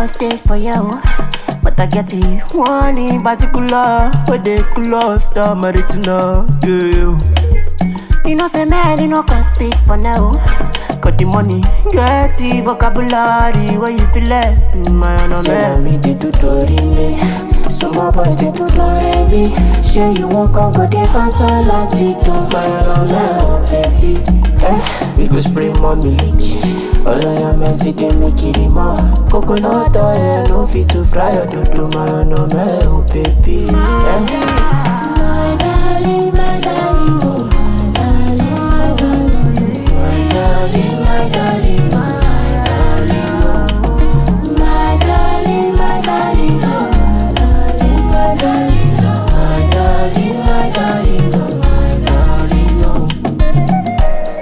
go stay for you. But I get it one in particular. Where they close the maritina. Yeah. You know, say man, you know, can speak for now. Got the money, get the vocabulary. Where you feel it, man, oh Say man. na me dey do dorime Some more boys dey do doremi Shey you wan come go dey fast láti do mayọ̀lọ́mẹ́ o baby eh, We go spray more milk Ọlọ́yà mẹ́sì dey make it mọ́ Coconut oil no fit to fry your dodo mayọ̀lọ́mẹ́ o baby eh. My darling, my darling, oh, my darling, my darling, my darling, my darling, my darling, my darling, oh, my darling, my darling, oh, my darling, my darling, oh, my darling, oh.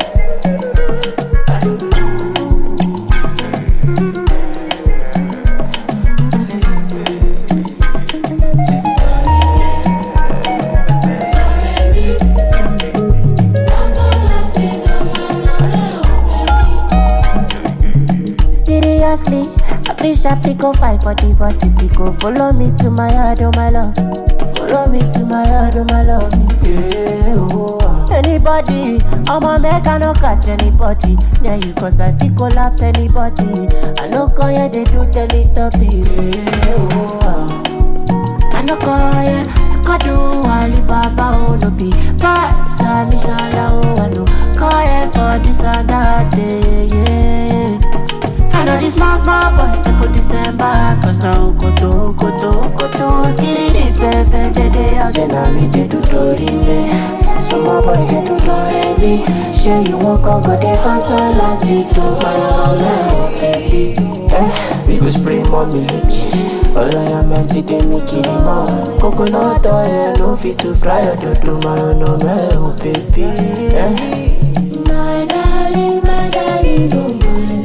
Seriously, I feel sharply go fight for divorce if you go follow me to my yard, oh my love. Follow me to my yard, oh my love. Yeah, oh, ah. Anybody, I'ma make I no catch anybody. Yeah, you cause I feel collapse anybody. I no call yeah, they do teletubbies. Yeah, oh, ah. I no call yeah, Skadu, Alibaba, oh no be vibes, and inshallah, oh I no call yeah for this and that day, yeah. I know these small, small boys, they go December, cause now koto, koto, koto, skitty dip, pepe, de de, out Say na me dey do dorime Some more boys dey do doremi Shey you wan come go dey fast láti do mayọ̀lọ́mẹ́ o baby eh, We go spray more milk Ọlọ́yà mẹ́sì dey make it mọ́ Coconut oil no fit to fry your dodo mayọ̀lọ́mẹ́ o baby eh. My darling, my darling, oh, my